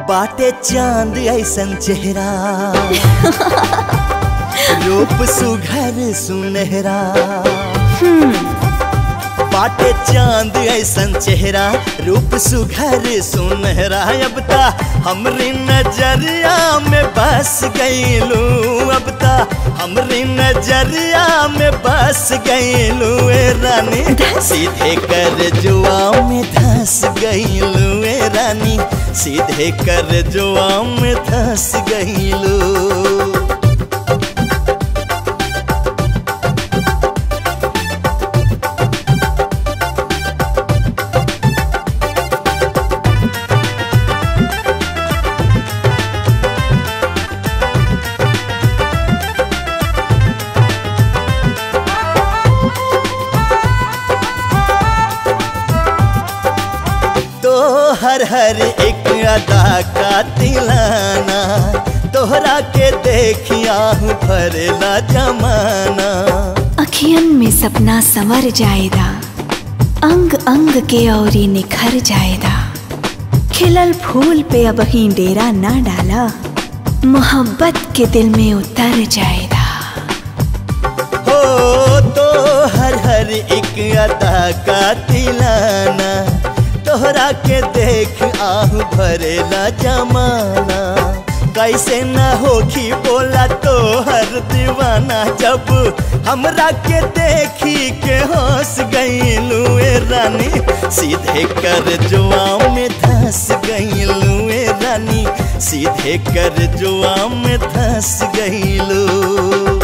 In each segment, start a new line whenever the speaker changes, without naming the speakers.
बाटे चांद ऐसन चेहरा रूप सुघर सुनहरा बाटे चांद ऐसन चेहरा रूप सुघर सुनहरा अब ता हमरी नजरिया में बस गईलू अब ता हमरी नजरिया में बस गईलू ए रानी सीधे कर जुआ में धस गईलू ए रानी सीधे कर जुआ में धस गईलू तो हर हर एक अदा का तिलाना तोहरा के देखिया हूँ भरला जमाना
अखियन में सपना संवर जाएदा अंग अंग के औरी निखर जाएदा खिलल फूल पे अब ही डेरा ना डाला मोहब्बत के दिल में उतर जाएदा
हो तो हर हर एक अदा का तिलाना तोहरा के देख आहू भरेला जमाना कैसे न होखी बोला तो हर दीवाना जब हमरा के देखी के हंस गईलू ए रानी सीधे कर जुआ में धस गईलू ए रानी सीधे कर जुआ में धस गईलू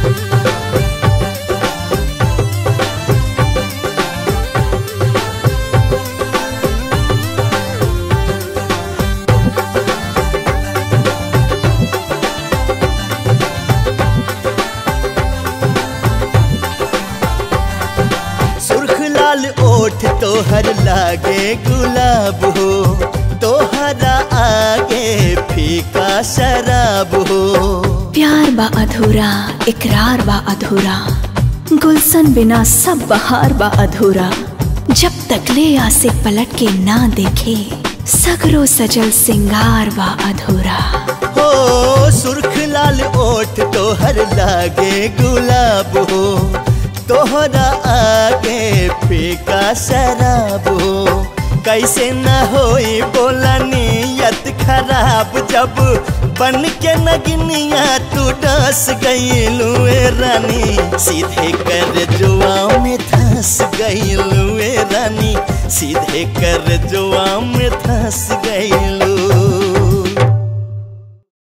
सुर्ख लाल ओठ तोहर लागे गुलाब हो तोहरा आगे फीका शराब हो
प्यार बा अधूरा इकरार बा अधूरा गुलशन बिना सब बहार बा अधूरा जब तक ले आसे पलट के ना देखे सगरो सजल सिंगार बा अधूरा
हो सुर्ख लाल ओठ तोहर लागे गुलाब हो तोहरा आगे फीका शराब हो कैसे न होई बोला नियत खराब जब बन के नगनिया तू डस गईलू ए रानी सीधे कर जुआ में धस गईलू ए रानी सीधे कर जुआ में धस गईलू